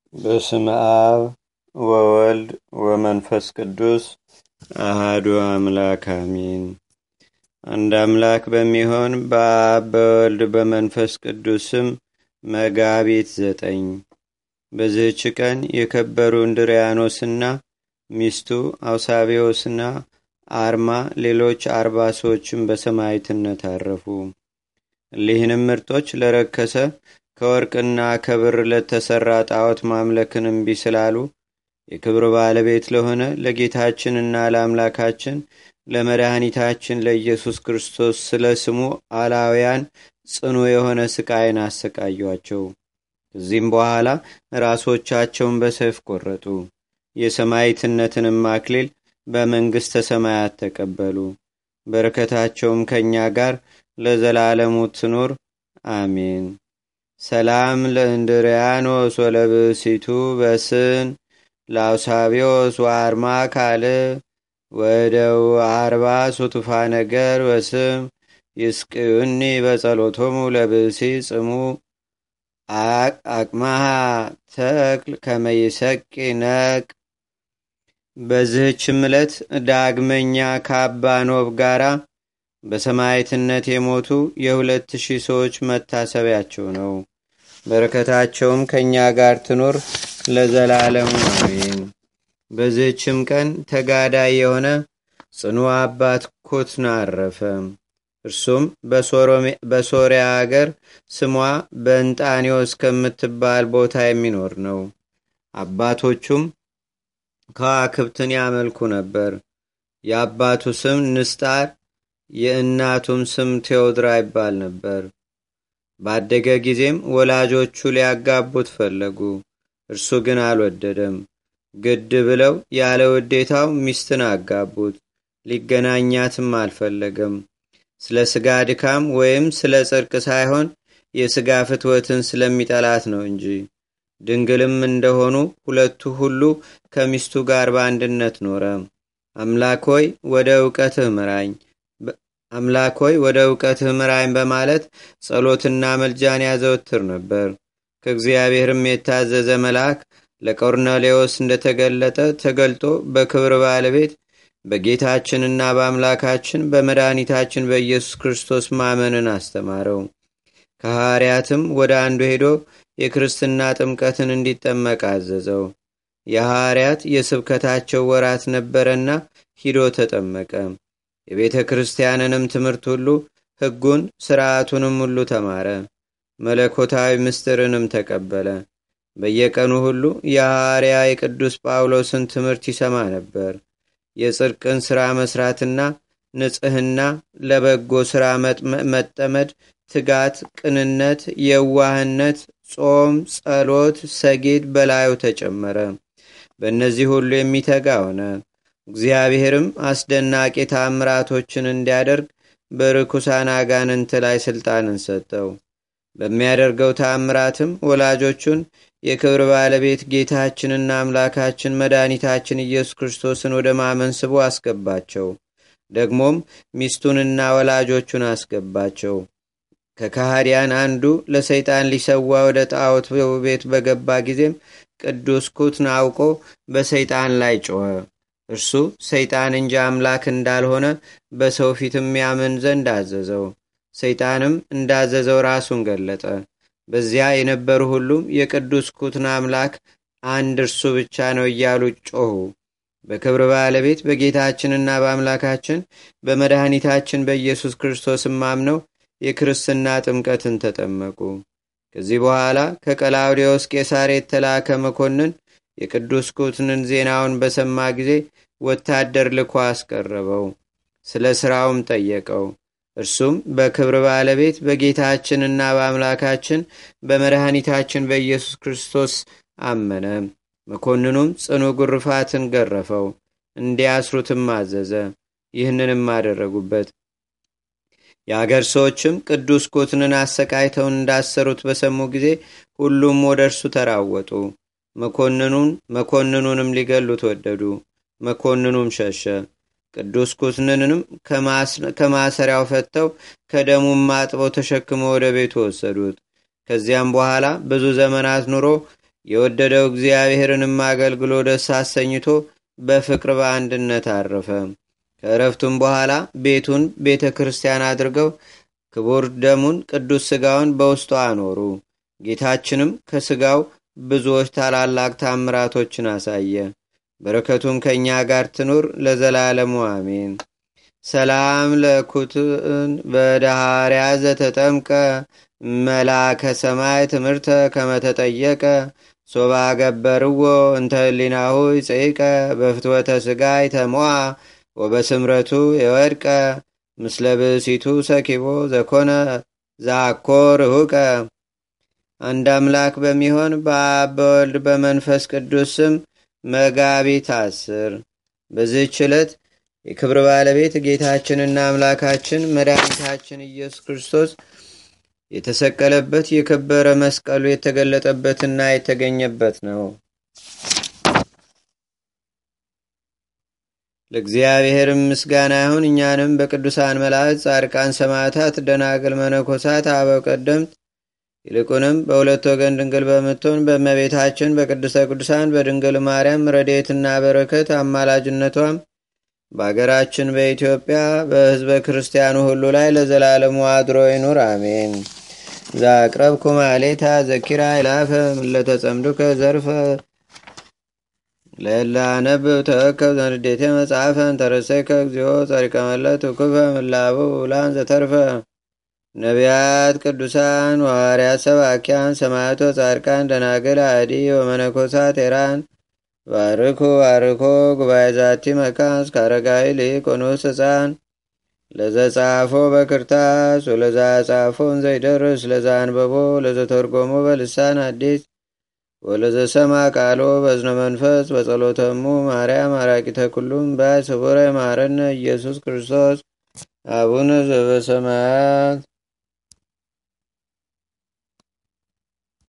በስም አብ ወወልድ ወመንፈስ ቅዱስ አህዱ አምላክ አሚን። አንድ አምላክ በሚሆን በአብ በወልድ በመንፈስ ቅዱስም መጋቢት ዘጠኝ በዚህች ቀን የከበሩ እንድሪያኖስና ሚስቱ አውሳቢዎስና አርማ ሌሎች አርባ ሰዎችም በሰማይትነት አረፉ። እሊህንም ምርጦች ለረከሰ ከወርቅና ከብር ለተሰራ ጣዖት ማምለክን እምቢ ስላሉ የክብር ባለቤት ለሆነ ለጌታችንና ለአምላካችን ለመድኃኒታችን ለኢየሱስ ክርስቶስ ስለ ስሙ አላውያን ጽኑ የሆነ ስቃይን አሰቃዩአቸው። ከዚህም በኋላ ራሶቻቸውን በሰይፍ ቆረጡ። የሰማይትነትንም አክሊል በመንግሥተ ሰማያት ተቀበሉ። በረከታቸውም ከእኛ ጋር ለዘላለሙ ትኑር አሜን። ሰላም ለእንድርያኖስ ወለብሲቱ በስን ላውሳቢዮስ ወአርማ ካል ወደው አርባ ሱቱፋ ነገር በስም ይስቅዩኒ በጸሎቶሙ ለብሲ ጽሙ አቅማሃ ተክል ከመይሰቂ ነቅ በዚህችም ዕለት ዳግመኛ ከአባ ኖብ ጋራ በሰማይትነት የሞቱ የሁለት ሺህ ሰዎች መታሰቢያቸው ነው። በረከታቸውም ከእኛ ጋር ትኑር ለዘላለሙ አሜን። በዚህችም ቀን ተጋዳይ የሆነ ጽኑ አባት ኩትና አረፈ። እርሱም በሶሪያ አገር ስሟ በእንጣኒዎስ ከምትባል ቦታ የሚኖር ነው። አባቶቹም ከዋክብትን ያመልኩ ነበር። የአባቱ ስም ንስጣር የእናቱም ስም ቴዎድራ ይባል ነበር። ባደገ ጊዜም ወላጆቹ ሊያጋቡት ፈለጉ። እርሱ ግን አልወደደም። ግድ ብለው ያለ ውዴታው ሚስትን አጋቡት። ሊገናኛትም አልፈለገም። ስለ ሥጋ ድካም ወይም ስለ ጽድቅ ሳይሆን የሥጋ ፍትወትን ስለሚጠላት ነው እንጂ። ድንግልም እንደሆኑ ሁለቱ ሁሉ ከሚስቱ ጋር በአንድነት ኖረ። አምላክ ሆይ ወደ እውቀትህ ምራኝ አምላክ ሆይ ወደ እውቀትህ ምራኝ በማለት ጸሎትና መልጃን ያዘወትር ነበር። ከእግዚአብሔርም የታዘዘ መልአክ ለቆርኔሌዎስ እንደተገለጠ ተገልጦ በክብር ባለቤት በጌታችንና በአምላካችን በመድኃኒታችን በኢየሱስ ክርስቶስ ማመንን አስተማረው። ከሐዋርያትም ወደ አንዱ ሄዶ የክርስትና ጥምቀትን እንዲጠመቅ አዘዘው። የሐዋርያት የስብከታቸው ወራት ነበረና ሂዶ ተጠመቀ። የቤተ ክርስቲያንንም ትምህርት ሁሉ ሕጉን ሥርዓቱንም ሁሉ ተማረ። መለኮታዊ ምስጢርንም ተቀበለ። በየቀኑ ሁሉ የሐዋርያ የቅዱስ ጳውሎስን ትምህርት ይሰማ ነበር። የጽድቅን ሥራ መሥራትና ንጽሕና፣ ለበጎ ሥራ መጠመድ፣ ትጋት፣ ቅንነት፣ የዋህነት፣ ጾም፣ ጸሎት፣ ሰጌድ በላዩ ተጨመረ። በእነዚህ ሁሉ የሚተጋ ሆነ። እግዚአብሔርም አስደናቂ ታምራቶችን እንዲያደርግ በርኩሳን አጋንንት ላይ ሥልጣንን ሰጠው። በሚያደርገው ታምራትም ወላጆቹን የክብር ባለቤት ጌታችንና አምላካችን መድኃኒታችን ኢየሱስ ክርስቶስን ወደ ማመን ስቦ አስገባቸው። ደግሞም ሚስቱንና ወላጆቹን አስገባቸው። ከካህዲያን አንዱ ለሰይጣን ሊሰዋ ወደ ጣዖት ቤት በገባ ጊዜም ቅዱስ ኩትን አውቆ በሰይጣን ላይ ጮኸ። እርሱ ሰይጣን እንጂ አምላክ እንዳልሆነ በሰው ፊትም ያምን ዘንድ አዘዘው። ሰይጣንም እንዳዘዘው ራሱን ገለጠ። በዚያ የነበሩ ሁሉም የቅዱስ ኩትን አምላክ አንድ እርሱ ብቻ ነው እያሉ ጮኹ። በክብር ባለቤት በጌታችንና በአምላካችን በመድኃኒታችን በኢየሱስ ክርስቶስም አምነው የክርስትና ጥምቀትን ተጠመቁ። ከዚህ በኋላ ከቀላውዴዎስ ቄሳር የተላከ መኮንን የቅዱስ ኩትንን ዜናውን በሰማ ጊዜ ወታደር ልኮ አስቀረበው። ስለ ሥራውም ጠየቀው። እርሱም በክብር ባለቤት በጌታችንና በአምላካችን በመድኃኒታችን በኢየሱስ ክርስቶስ አመነ። መኮንኑም ጽኑ ጉርፋትን ገረፈው፣ እንዲያስሩትም አዘዘ። ይህንንም አደረጉበት። የአገር ሰዎችም ቅዱስ ኩትንን አሰቃይተውን እንዳሰሩት በሰሙ ጊዜ ሁሉም ወደ እርሱ ተራወጡ። መኮንኑን መኮንኑንም ሊገሉት ወደዱ። መኮንኑም ሸሸ። ቅዱስ ኩትንንም ከማሰሪያው ፈተው ከደሙም አጥበው ተሸክመው ወደ ቤቱ ወሰዱት። ከዚያም በኋላ ብዙ ዘመናት ኑሮ የወደደው እግዚአብሔርንም አገልግሎ ደስ አሰኝቶ በፍቅር በአንድነት አረፈ። ከእረፍቱም በኋላ ቤቱን ቤተ ክርስቲያን አድርገው ክቡር ደሙን ቅዱስ ሥጋውን በውስጡ አኖሩ። ጌታችንም ከሥጋው ብዙዎች ታላላቅ ታምራቶችን አሳየ። በረከቱም ከእኛ ጋር ትኑር ለዘላለሙ አሜን። ሰላም ለኩትን በዳሃርያ ዘተጠምቀ መላከ ሰማይ ትምህርተ ከመተጠየቀ ሶባ ገበርዎ እንተ ህሊናሁ ይጽይቀ በፍትወተ ሥጋ ይተሞአ ወበስምረቱ የወድቀ ምስለ ብእሲቱ ሰኪቦ ዘኮነ ዛኮ ርሁቀ አንድ አምላክ በሚሆን በአብ በወልድ በመንፈስ ቅዱስ ስም መጋቢት አስር በዚህች ዕለት የክብር ባለቤት ጌታችንና አምላካችን መድኃኒታችን ኢየሱስ ክርስቶስ የተሰቀለበት የከበረ መስቀሉ የተገለጠበትና የተገኘበት ነው። ለእግዚአብሔርም ምስጋና ይሁን። እኛንም በቅዱሳን መላእክት፣ ጻድቃን፣ ሰማዕታት፣ ደናግል፣ መነኮሳት፣ አበው ቀደምት ይልቁንም በሁለት ወገን ድንግል በምትሆን በእመቤታችን በቅድስተ ቅዱሳን በድንግል ማርያም ረድኤትና በረከት አማላጅነቷም በአገራችን በኢትዮጵያ በሕዝበ ክርስቲያኑ ሁሉ ላይ ለዘላለሙ አድሮ ይኑር፣ አሜን። ዛቅረብኩ ማሌታ ዘኪራ ይላፈ ምለተጸምዱከ ዘርፈ ለላነብ ተወከብ ዘንዴቴ መጽሐፈን ተረሰይከ እግዚኦ ጸሪቀመለት ውክፈ ምላቡ ውላን ዘተርፈ ነቢያት፣ ቅዱሳን፣ ዋርያት፣ ሰባኪያን፣ ሰማያቶ፣ ጻድቃን፣ ደናግል፣ አዲ ወመነኮሳት ኤራን ባርኩ ባርኮ ጉባኤ ዛቲ መካን እስከ አረጋዊ ሊቅ ወንኡስ ህፃን ለዘጻፎ በክርታስ ወለዛ ጻፎን ዘይደርስ ለዛ አንበቦ ለዘተርጎሞ በልሳን አዲስ ወለዘሰማ ቃሎ በዝነ መንፈስ በጸሎተሙ ማርያም አራቂተ ኩሉም ባይ ስቡረ ማረነ ኢየሱስ ክርስቶስ አቡነ ዘበሰማያት